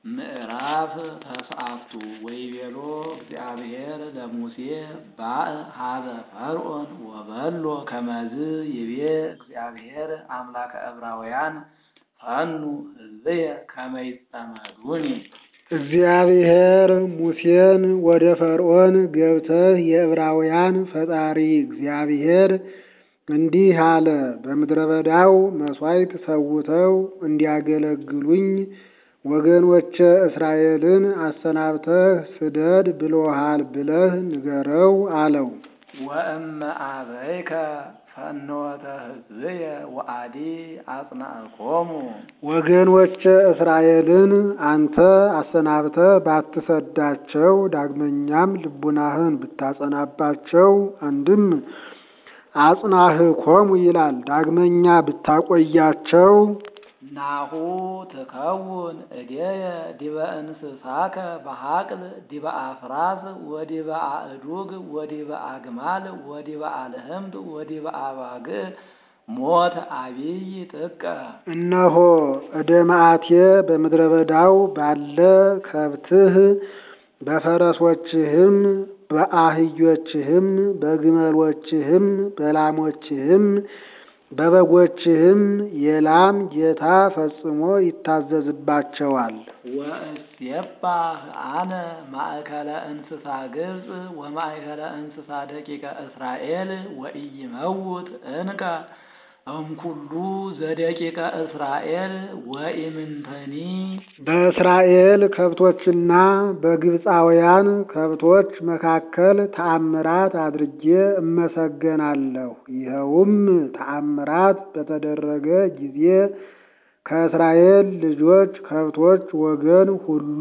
ምዕራፍ ተስዓቱ ወይቤሎ እግዚአብሔር ለሙሴ ባእ ሀበ ፈርዖን ወበሎ ከመዝ ይቤ እግዚአብሔር አምላከ ዕብራውያን ፈኑ ሕዝብየ ከመ ይጸመዱኒ። እግዚአብሔር ሙሴን ወደ ፈርዖን ገብተህ የዕብራውያን ፈጣሪ እግዚአብሔር እንዲህ አለ፣ በምድረ በዳው መሥዋዕት ሰውተው እንዲያገለግሉኝ ወገኖቼ እስራኤልን አሰናብተህ ስደድ ብሎሃል ብለህ ንገረው አለው። ወእመ አበይከ ፈኖተ ሕዝብየ ወአዲ አጽናዕኮሙ ወገኖቼ እስራኤልን አንተ አሰናብተህ ባትሰዳቸው ዳግመኛም ልቡናህን ብታጸናባቸው አንድም አጽናህኮሙ ይላል። ዳግመኛ ብታቆያቸው ናሁ ትከውን እዴየ ዲበ እንስሳከ በሐቅል ዲበ አፍራስ ወዲበ አእዱግ ወዲበ አግማል ወዲበ አልህምት ወዲበ አባግዕ ሞት አቢይ ጥቀ እነሆ እደ መዓቴ በምድረ በዳው ባለ ከብትህ በፈረሶችህም በአህዮችህም በግመሎችህም በላሞችህም በበጎችህም የላም ጌታ ፈጽሞ ይታዘዝባቸዋል። ወእሴባህ አነ ማእከለ እንስሳ ግብፅ ወማእከለ እንስሳ ደቂቀ እስራኤል ወኢይመውት እንከ እምኩሉ ዘደቂቀ እስራኤል ወኢምንተኒ በእስራኤል ከብቶችና በግብፃውያን ከብቶች መካከል ተአምራት አድርጌ እመሰገናለሁ። ይኸውም ተአምራት በተደረገ ጊዜ ከእስራኤል ልጆች ከብቶች ወገን ሁሉ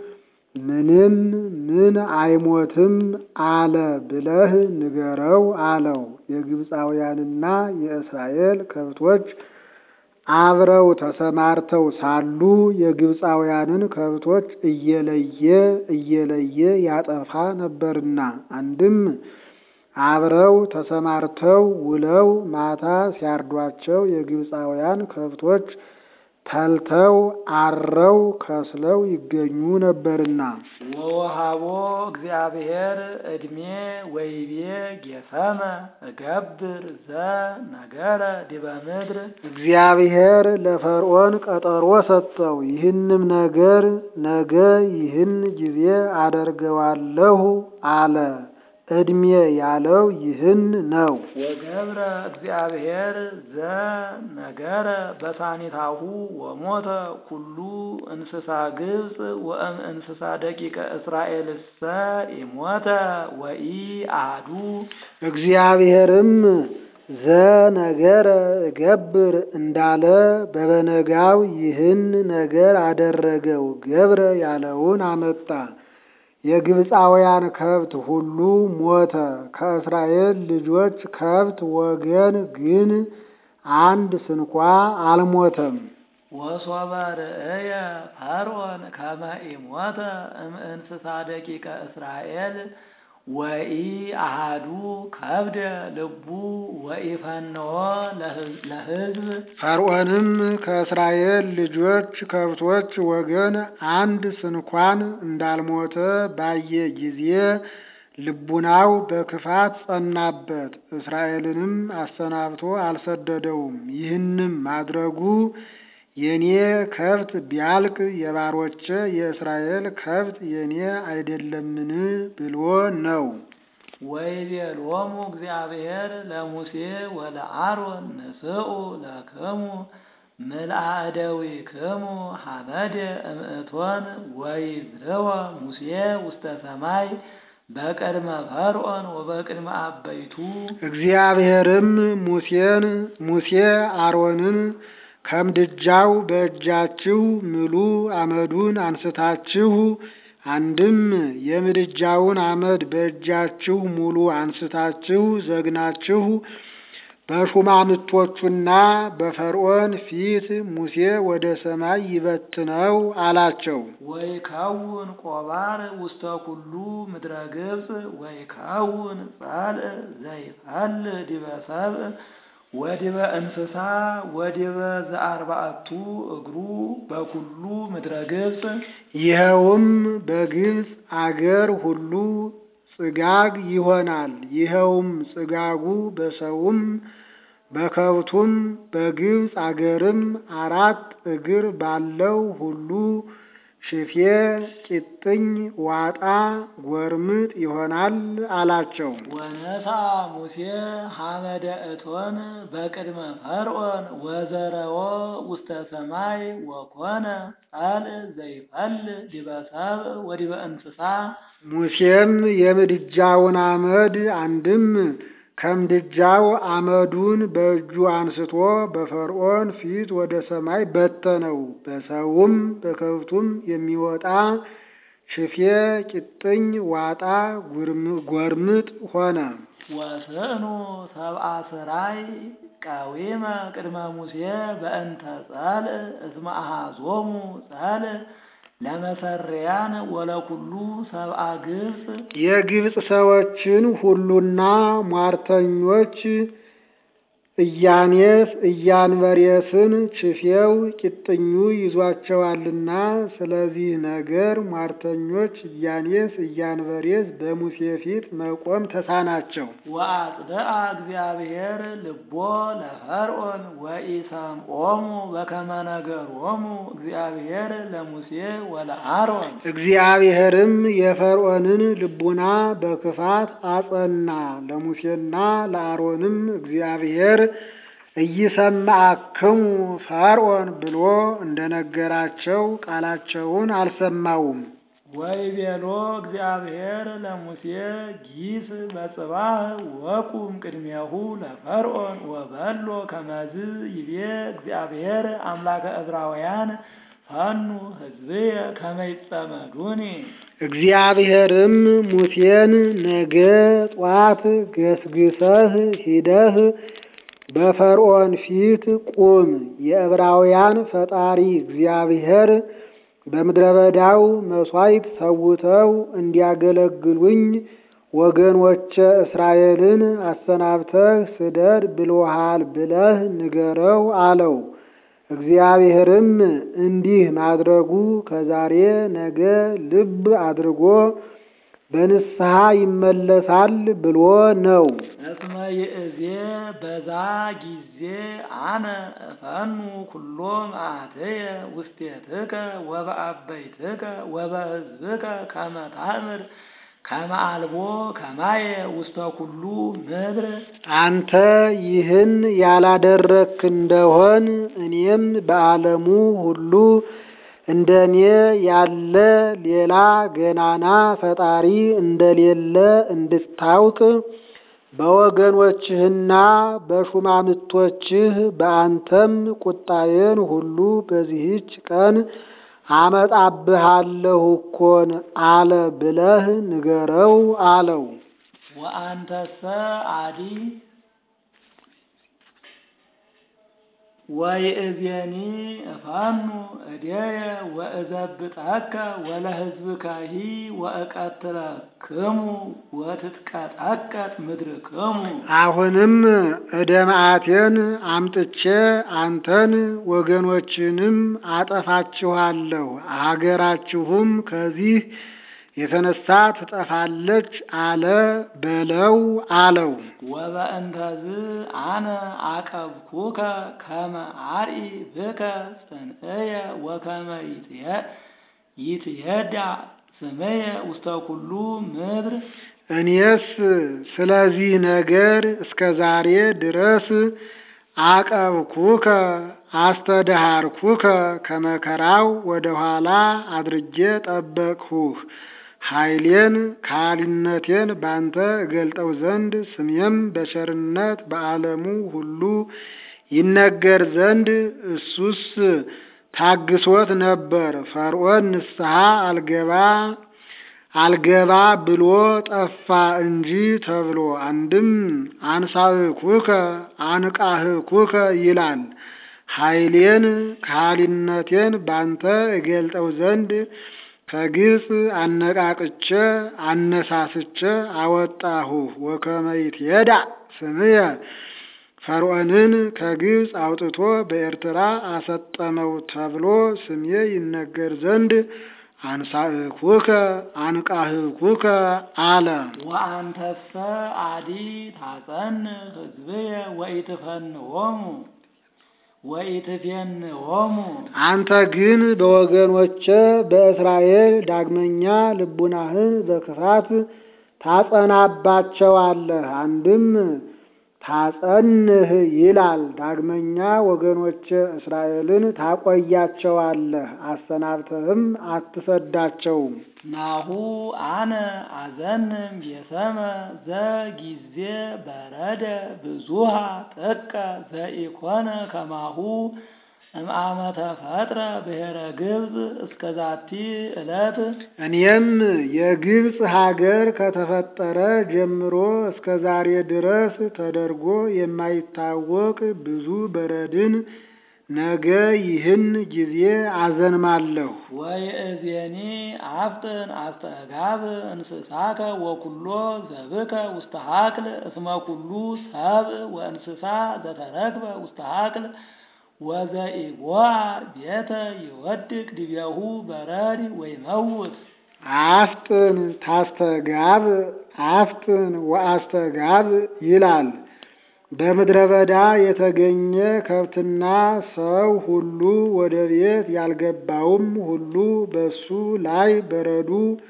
ምንም ምን አይሞትም አለ ብለህ ንገረው አለው። የግብፃውያንና የእስራኤል ከብቶች አብረው ተሰማርተው ሳሉ የግብፃውያንን ከብቶች እየለየ እየለየ ያጠፋ ነበርና አንድም አብረው ተሰማርተው ውለው ማታ ሲያርዷቸው የግብፃውያን ከብቶች ተልተው አረው ከስለው ይገኙ ነበርና። ወወሃቦ እግዚአብሔር ዕድሜ ወይቤ ጌሰመ እገብር ዘ ነገረ ዲበ ምድር እግዚአብሔር ለፈርዖን ቀጠሮ ሰጠው። ይህንም ነገር ነገ ይህን ጊዜ አደርገዋለሁ አለ። ዕድሜ ያለው ይህን ነው። ወገብረ እግዚአብሔር ዘ ነገረ በሳኒታሁ ወሞተ ኩሉ እንስሳ ግብፅ ወእም እንስሳ ደቂቀ እስራኤልሰ ኢሞተ ወኢ አሐዱ እግዚአብሔርም ዘነገረ እገብር እንዳለ በበነጋው ይህን ነገር አደረገው። ገብረ ያለውን አመጣ። የግብፃውያን ከብት ሁሉ ሞተ። ከእስራኤል ልጆች ከብት ወገን ግን አንድ ስንኳ አልሞተም። ወሶበ ርእየ ፈርዖን ከመ ኢሞተ እምእንስሳ ደቂቀ እስራኤል ወኢ አሃዱ ከብደ ልቡ ወኢፈንዎ ለሕዝብ ፈርዖንም ከእስራኤል ልጆች ከብቶች ወገን አንድ ስንኳን እንዳልሞተ ባየ ጊዜ ልቡናው በክፋት ጸናበት። እስራኤልንም አሰናብቶ አልሰደደውም። ይህንም ማድረጉ የኔ ከብት ቢያልቅ የባሮቼ የእስራኤል ከብት የኔ አይደለምን ብሎ ነው። ወይቤሎሙ እግዚአብሔር ለሙሴ ወለአሮን ንስኡ ለክሙ ምልአ እደዊክሙ ሐመደ እምእቶን ወይዝርወ ሙሴ ውስተ ሰማይ በቅድመ ፈርዖን ወበቅድመ አበይቱ እግዚአብሔርም ሙሴን ሙሴ አሮንን ከምድጃው በእጃችሁ ምሉ አመዱን አንስታችሁ አንድም የምድጃውን አመድ በእጃችሁ ሙሉ አንስታችሁ ዘግናችሁ በሹማምቶቹና በፈርዖን ፊት ሙሴ ወደ ሰማይ ይበትነው አላቸው። ወይከውን ቆባር ውስተ ኩሉ ምድረ ግብፅ ወይከውን ጸልእ ዘይፈል ዲበ ሰብእ ወዲበ እንስሳ ወዲበ ዘአርባዕቱ እግሩ በኩሉ ምድረ ግብፅ ይኸውም በግብፅ አገር ሁሉ ጽጋግ ይሆናል። ይኸውም ጽጋጉ በሰውም በከብቱም በግብፅ አገርም አራት እግር ባለው ሁሉ ሽፌ፣ ቂጥኝ፣ ዋጣ፣ ጎርምጥ ይሆናል አላቸው። ወነሳ ሙሴ ሐመደ እቶን በቅድመ ፈርዖን ወዘረዎ ውስተ ሰማይ ወኮነ ጻል ዘይፈል ዲበ ሰብእ ወዲበ እንስሳ ሙሴም የምድጃውን አመድ አንድም ከምድጃው አመዱን በእጁ አንስቶ በፈርዖን ፊት ወደ ሰማይ በተነው። በሰውም በከብቱም የሚወጣ ሽፌ፣ ቂጥኝ፣ ዋጣ፣ ጎርምጥ ሆነ። ወስእኑ ሰብአ ስራይ ቀዊመ ቅድመ ሙሴ በእንተ ጸልእ እስመ አሐዞሙ ጸልእ ለመሰሪያን ወለኩሉ ሰብአ ግብፅ የግብፅ ሰዎችን ሁሉና ሟርተኞች እያኔስ እያንበሬስን ችፌው ቂጥኙ ይዟቸዋልና፣ ስለዚህ ነገር ሟርተኞች እያኔስ እያንበሬስ በሙሴ ፊት መቆም ተሳናቸው። ወአጽድአ እግዚአብሔር ልቦ ለፈርዖን ወኢሰምዖሙ በከመ ነገሮሙ እግዚአብሔር ለሙሴ ወለአሮን እግዚአብሔርም የፈርዖንን ልቡና በክፋት አጸና። ለሙሴና ለአሮንም እግዚአብሔር እይሰማዕክሙ ፈርዖን ብሎ እንደነገራቸው ቃላቸውን አልሰማውም። ወይቤሎ እግዚአብሔር ለሙሴ ጊስ በጽባህ ወቁም ቅድሜሁ ለፈርዖን ወበሎ ከመዝ ይቤ እግዚአብሔር አምላከ ዕብራውያን ፈኑ ሕዝብየ ከመ ይጸመዱኒ እግዚአብሔርም ሙሴን ነገ ጧት ገስግሰህ ሂደህ በፈርዖን ፊት ቁም፣ የዕብራውያን ፈጣሪ እግዚአብሔር በምድረ በዳው መሥዋዕት ሰውተው እንዲያገለግሉኝ ወገኖቼ እስራኤልን አሰናብተህ ስደድ ብሎሃል ብለህ ንገረው አለው። እግዚአብሔርም እንዲህ ማድረጉ ከዛሬ ነገ ልብ አድርጎ በንስሐ ይመለሳል ብሎ ነው። እስመ ይእዜ በዛ ጊዜ አነ እፈኑ ኩሎ መዓትየ ውስቴትከ ወበአበይትከ ወበሕዝብከ ከመ ታእምር ከመ አልቦ ከማየ ውስተ ኩሉ ምድር አንተ ይህን ያላደረክ እንደሆን እኔም በዓለሙ ሁሉ እንደ እኔ ያለ ሌላ ገናና ፈጣሪ እንደሌለ እንድታውቅ በወገኖችህና በሹማምቶችህ በአንተም ቁጣዬን ሁሉ በዚህች ቀን አመጣብሃለሁ እኮን አለ ብለህ ንገረው አለው። ወአንተሰ አዲ ወይእዜኒ እፋኑ እዴየ ወእዘብጠከ ወለሕዝብከሂ ወእቀትለክሙ ወትትቀጠቀጥ ምድርክሙ። አሁንም ዕደ መዓቴን አምጥቼ አንተን ወገኖችንም አጠፋችኋለሁ፣ አገራችሁም ከዚህ የተነሳ ትጠፋለች አለ በለው አለው። ወበእንተዝ አነ አቀብኩከ ከመ አርኢ ብከ ጽንዕየ ወከመ ይትየዳ ስምየ ውስተ ኩሉ ምድር። እኔስ ስለዚህ ነገር እስከ ዛሬ ድረስ አቀብኩከ አስተድሃርኩከ ከመከራው ወደ ኋላ አድርጌ ጠበቅሁህ። ኃይሌን ካህሊነቴን ባንተ እገልጠው ዘንድ ስሜም በቸርነት በዓለሙ ሁሉ ይነገር ዘንድ እሱስ ታግሶት ነበር። ፈርዖን ንስሐ አልገባ አልገባ ብሎ ጠፋ እንጂ ተብሎ አንድም አንሳህኩከ አንቃህኩከ ይላል። ኃይሌን ካህሊነቴን ባንተ እገልጠው ዘንድ ከግብፅ አነቃቅቼ አነሳስቼ አወጣሁ። ወከመ ይትየዳ ስምየ ፈርዖንን ከግብፅ አውጥቶ በኤርትራ አሰጠመው ተብሎ ስሜ ይነገር ዘንድ አንሳእኩከ አንቃህኩከ አለ። ወአንተሰ አዲ ታጸን ሕዝብየ ወኢትፈንዎሙ ወኢትፌንዎሙ አንተ ግን በወገኖቼ በእስራኤል ዳግመኛ ልቡናህን በክፋት ታጸናባቸዋለህ። አንድም ታጸንህ ይላል። ዳግመኛ ወገኖቼ እስራኤልን ታቆያቸዋለህ፣ አሰናብተህም አትሰዳቸውም። ናሁ አነ አዘንም የሰመ ዘጊዜ በረደ ብዙሃ ጥቀ ዘኢኮነ ከማሁ እምአመ ተፈጥረ ብሔረ ግብፅ እስከ ዛቲ ዕለት እኔም የግብፅ ሀገር ከተፈጠረ ጀምሮ እስከ ዛሬ ድረስ ተደርጎ የማይታወቅ ብዙ በረድን ነገ ይህን ጊዜ አዘንማለሁ። ወይእዜኒ አፍጥን አስተጋብ እንስሳከ ወኩሎ ዘብከ ውስተ ሀቅል እስመ ኩሉ ሰብእ ወእንስሳ ዘተረክበ ውስተ ሀቅል ወዘኢቦአ ቤተ ይወድቅ ዲቤሁ በረድ ወይመውት አፍጥን ታስተጋብ አፍጥን ወአስተጋብ ይላል። በምድረ በዳ የተገኘ ከብትና ሰው ሁሉ ወደ ቤት ያልገባውም ሁሉ በሱ ላይ በረዱ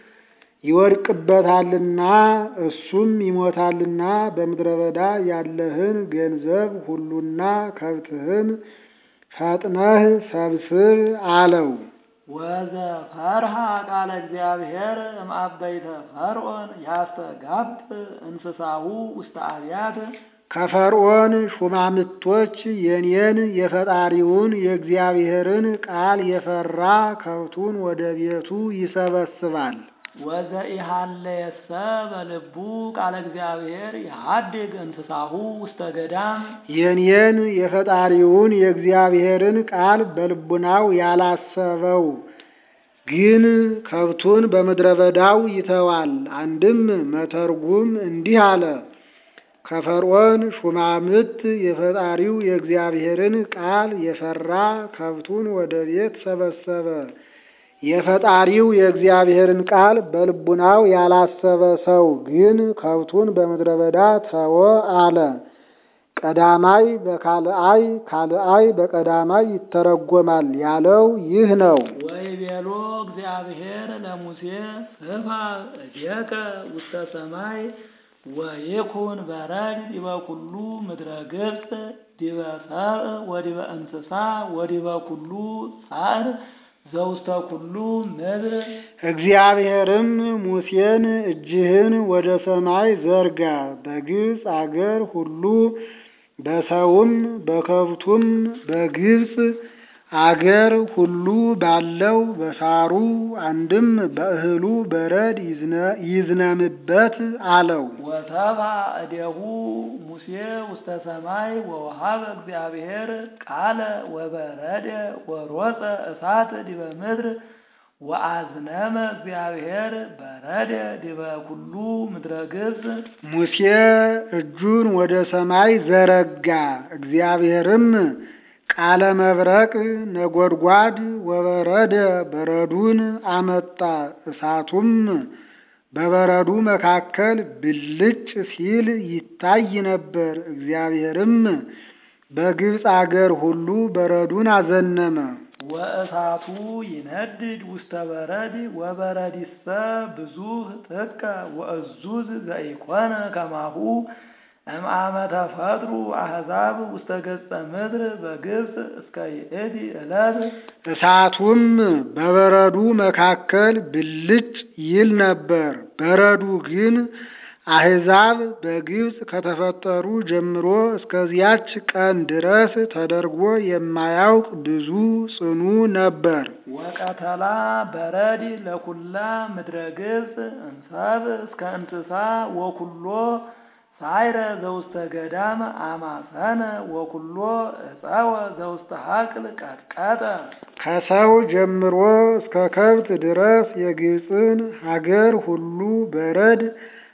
ይወድቅበታልና እሱም ይሞታልና በምድረ በዳ ያለህን ገንዘብ ሁሉና ከብትህን ፈጥነህ ሰብስብ አለው። ወዘፈርሃ ቃለ እግዚአብሔር እምአበይተ ፈርዖን ያስተጋብ እንስሳሁ ውስተ አብያት ከፈርዖን ሹማምቶች የኔን የፈጣሪውን የእግዚአብሔርን ቃል የፈራ ከብቱን ወደ ቤቱ ይሰበስባል። ወዘኢሃለየሰ በልቡ ቃለ እግዚአብሔር የሀድግ እንስሳሁ ውስተ ገዳም የኔን የፈጣሪውን የእግዚአብሔርን ቃል በልቡናው ያላሰበው ግን ከብቱን በምድረ በዳው ይተዋል። አንድም መተርጉም እንዲህ አለ። ከፈርዖን ሹማምት የፈጣሪው የእግዚአብሔርን ቃል የፈራ ከብቱን ወደ ቤት ሰበሰበ። የፈጣሪው የእግዚአብሔርን ቃል በልቡናው ያላሰበ ሰው ግን ከብቱን በምድረ በዳ ተወ አለ። ቀዳማይ በካልአይ ካልአይ በቀዳማይ ይተረጎማል ያለው ይህ ነው። ወይቤሎ እግዚአብሔር ለሙሴ ስፋ እዴከ ውስተ ሰማይ ወይኩን በረድ ዲበ ኩሉ ምድረ ግብፅ ዲበ ሰብእ ወዲበ እንስሳ ወዲበ ኩሉ ጻዕር ዘውስተ ኩሉ ምድር እግዚአብሔርም ሙሴን እጅህን ወደ ሰማይ ዘርጋ፣ በግብፅ አገር ሁሉ በሰውም በከብቱም በግብፅ አገር ሁሉ ባለው በሳሩ አንድም በእህሉ በረድ ይዝነምበት አለው። ወተባ እዴሁ ሙሴ ውስተ ሰማይ ወወሃበ እግዚአብሔር ቃለ ወበረደ ወሮፀ እሳት ዲበ ምድር ወአዝነመ እግዚአብሔር በረደ ዲበ ኩሉ ምድረ ግብፅ ሙሴ እጁን ወደ ሰማይ ዘረጋ። እግዚአብሔርም ቃለ መብረቅ ነጎድጓድ ወበረደ በረዱን አመጣ። እሳቱም በበረዱ መካከል ብልጭ ሲል ይታይ ነበር። እግዚአብሔርም በግብፅ አገር ሁሉ በረዱን አዘነመ። ወእሳቱ ይነድድ ውስተ በረድ ወበረዲሰ ብዙህ ጥቀ ወእዙዝ ዘኢኮነ ከማሁ እምአመ ተፈጥሩ አሕዛብ ውስተ ገጸ ምድር በግብፅ እስከ ይእቲ ዕለት እሳቱም በበረዱ መካከል ብልጭ ይል ነበር። በረዱ ግን አሕዛብ በግብፅ ከተፈጠሩ ጀምሮ እስከዚያች ቀን ድረስ ተደርጎ የማያውቅ ብዙ ጽኑ ነበር። ወቀተላ በረድ ለኩላ ምድረ ግብፅ እንሰብ እስከ እንስሳ ወኩሎ ሳይረ ዘውስተ ገዳም አማሰነ ወኩሎ እፀወ ዘውስተ ሀቅል ቀጥቀጠ ከሰው ጀምሮ እስከ ከብት ድረስ የግብፅን ሀገር ሁሉ በረድ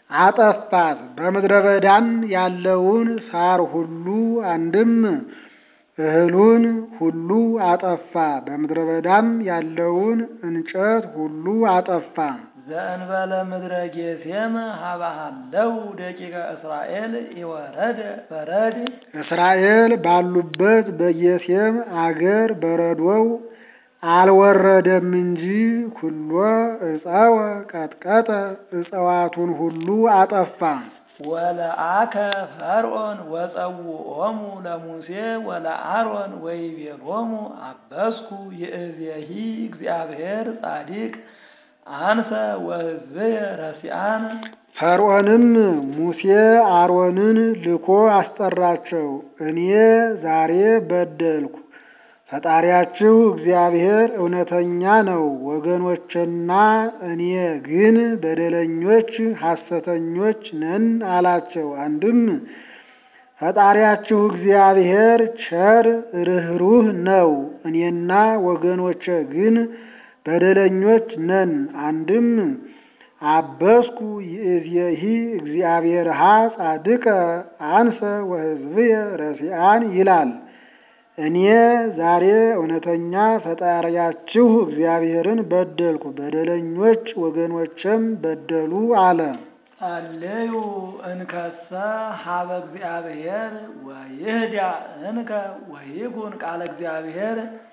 አጠፋት። በምድረ በዳም ያለውን ሳር ሁሉ አንድም እህሉን ሁሉ አጠፋ። በምድረ በዳም ያለውን እንጨት ሁሉ አጠፋ። ዘእንበለ ምድረ ጌሴም ሀባሃለው ደቂቀ እስራኤል ይወረደ በረድ እስራኤል ባሉበት በጌሴም አገር በረዶው አልወረደም እንጂ ኩሎ እፀወ ቀጥቀጠ እጽዋቱን ሁሉ አጠፋ። ወለአከ ፈርዖን ወጸውዖሙ ለሙሴ ወለአሮን ወይቤሎሙ አበስኩ ይእዜሂ እግዚአብሔር ጻዲቅ አንሰ ወሕዝብየ ረሲአን ፈርዖንም ሙሴ አሮንን ልኮ አስጠራቸው። እኔ ዛሬ በደልኩ፣ ፈጣሪያችሁ እግዚአብሔር እውነተኛ ነው፣ ወገኖችና እኔ ግን በደለኞች ሐሰተኞች ነን አላቸው። አንድም ፈጣሪያችሁ እግዚአብሔር ቸር ርኅሩህ ነው፣ እኔና ወገኖቼ ግን በደለኞች ነን። አንድም አበስኩ ይእዜሂ እግዚአብሔርሃ ጻድቀ አንሰ ወሕዝብየ ረሲአን ይላል። እኔ ዛሬ እውነተኛ ፈጣሪያችሁ እግዚአብሔርን በደልኩ፣ በደለኞች ወገኖችም በደሉ አለ። ጸልዩ እንከሰ ሀበ እግዚአብሔር ወይህዳ እንከ ወይኩን ቃለ እግዚአብሔር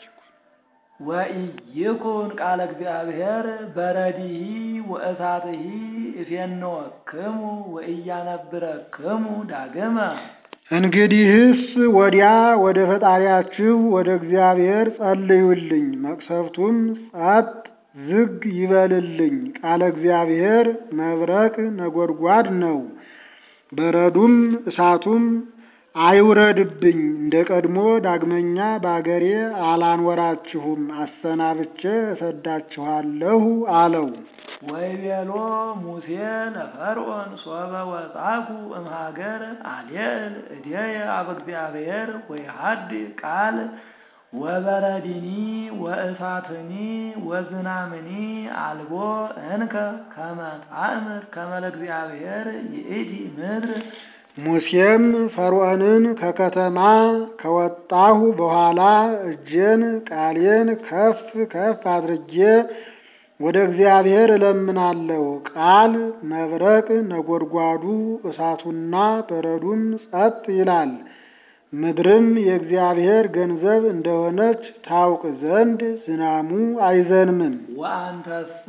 ወኢይኩን ቃለ እግዚአብሔር በረዲሂ ወእሳትሂ እፌንወክሙ ወኢያነብረክሙ ዳግመ እንግዲህስ ወዲያ ወደ ፈጣሪያችሁ ወደ እግዚአብሔር ጸልዩልኝ፣ መቅሰፍቱም ጸጥ ዝግ ይበልልኝ። ቃለ እግዚአብሔር መብረቅ ነጎድጓድ ነው፣ በረዱም እሳቱም አይውረድብኝ። እንደ ቀድሞ ዳግመኛ በአገሬ አላንወራችሁም፣ አሰናብቼ እሰዳችኋለሁ አለው። ወይቤሎ ሙሴ ለፈርዖን ሶበ ወጻኩ እምሃገር አልየእል እዴየ አበ እግዚአብሔር ወይሃድ ቃል ወበረዲኒ ወእሳትኒ ወዝናምኒ አልቦ እንከ ከመ ታእምር ከመ ለእግዚአብሔር ይእቲ ምድር ሙሴም ፈርዖንን ከከተማ ከወጣሁ በኋላ እጄን ቃሌን ከፍ ከፍ አድርጌ ወደ እግዚአብሔር እለምናለሁ። ቃል መብረቅ ነጎድጓዱ እሳቱና በረዱም ጸጥ ይላል። ምድርም የእግዚአብሔር ገንዘብ እንደሆነች ታውቅ ዘንድ ዝናሙ አይዘንምም። ወአንተሰ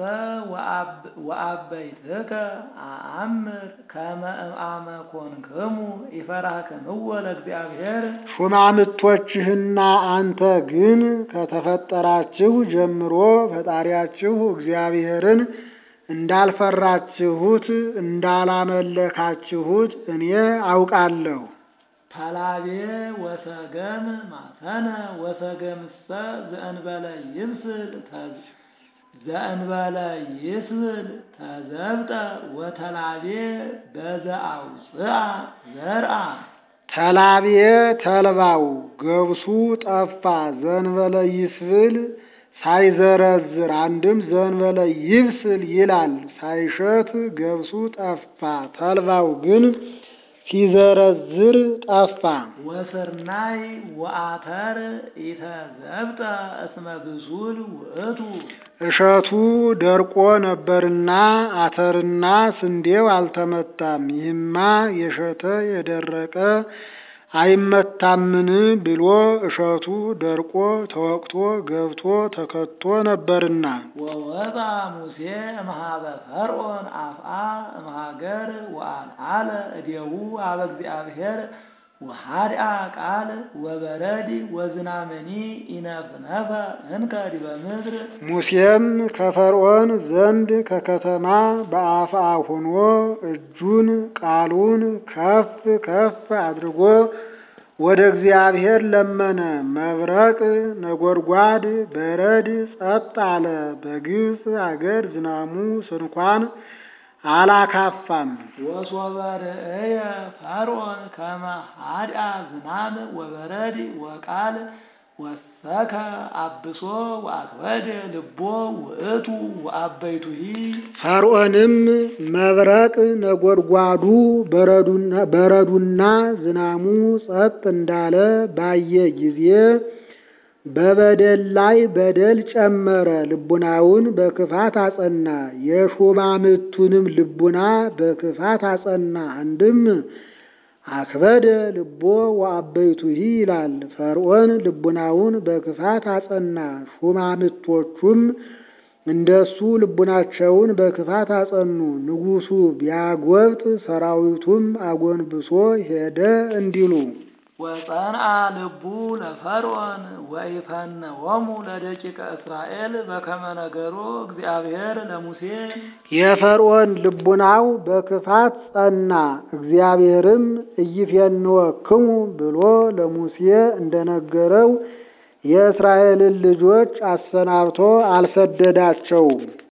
ወአበይትከ አአምር ከመ እምአመ ኮንክሙ ይፈራክምዎ ለእግዚአብሔር ሹማምቶችህና አንተ ግን ከተፈጠራችሁ ጀምሮ ፈጣሪያችሁ እግዚአብሔርን እንዳልፈራችሁት እንዳላመለካችሁት እኔ አውቃለሁ። ፓላቤ ወሰገም ማሰነ ወሰገምሰ ዘእንበለ ይብስል ተዝ- ዘእንበለ ይስብል ተዘብጠ ወተላቤ በዘአውፅአ ዘርአ ተላቤ ተልባው ገብሱ ጠፋ ዘንበለ ይስብል ሳይዘረዝር አንድም ዘንበለ ይብስል ይላል። ሳይሸት ገብሱ ጠፋ፣ ተልባው ግን ሲዘረዝር ጠፋ። ወስርናይ ወአተር ኢተዘብጠ እስመ ብሱል ውእቱ እሸቱ ደርቆ ነበርና አተርና ስንዴው አልተመታም። ይህማ የሸተ የደረቀ አይመታምን ብሎ እሸቱ ደርቆ ተወቅቶ ገብቶ ተከቶ ነበርና ወወጣ ሙሴ እምሃበ ፈርዖን አፍአ እምሃገር ወአልዓለ እዴሁ አበ እግዚአብሔር ወሃድአ ቃል ወበረድ ወዝናምኒ ኢነፍነፈ እንከ ዲበ ምድር ሙሴም ከፈርዖን ዘንድ ከከተማ በአፍአ ሆኖ እጁን ቃሉን ከፍ ከፍ አድርጎ ወደ እግዚአብሔር ለመነ። መብረቅ ነጎድጓድ በረድ ጸጥ አለ። በግብፅ አገር ዝናሙ ስንኳን አላካፋም። ወሶበ ርእየ ፈርዖን ከመ ሃድአ ዝናም ወበረድ ወቃል ሰከ አብሶ ወአክበደ ልቦ ውእቱ ወአበይቱሂ ፈርዖንም መብረቅ ነጎድጓዱ በረዱና በረዱና ዝናሙ ጸጥ እንዳለ ባየ ጊዜ በበደል ላይ በደል ጨመረ፣ ልቡናውን በክፋት አጸና። የሹማምቱንም ልቡና በክፋት አጸና። አንድም አክበደ ልቦ ወአበይቱሂ ይላል። ፈርዖን ልቡናውን በክፋት አጸና፣ ሹማምቶቹም እንደሱ ልቡናቸውን በክፋት አጸኑ። ንጉሡ ቢያጎብጥ ሰራዊቱም አጎንብሶ ሄደ እንዲሉ ወጸንአ ልቡ ለፈርዖን ወኢፈነወሙ ለደቂቀ እስራኤል በከመ ነገሮ እግዚአብሔር ለሙሴ የፈርዖን ልቡናው በክፋት ጸና። እግዚአብሔርም ኢይፌንወክሙ ብሎ ለሙሴ እንደነገረው የእስራኤልን ልጆች አሰናብቶ አልሰደዳቸውም።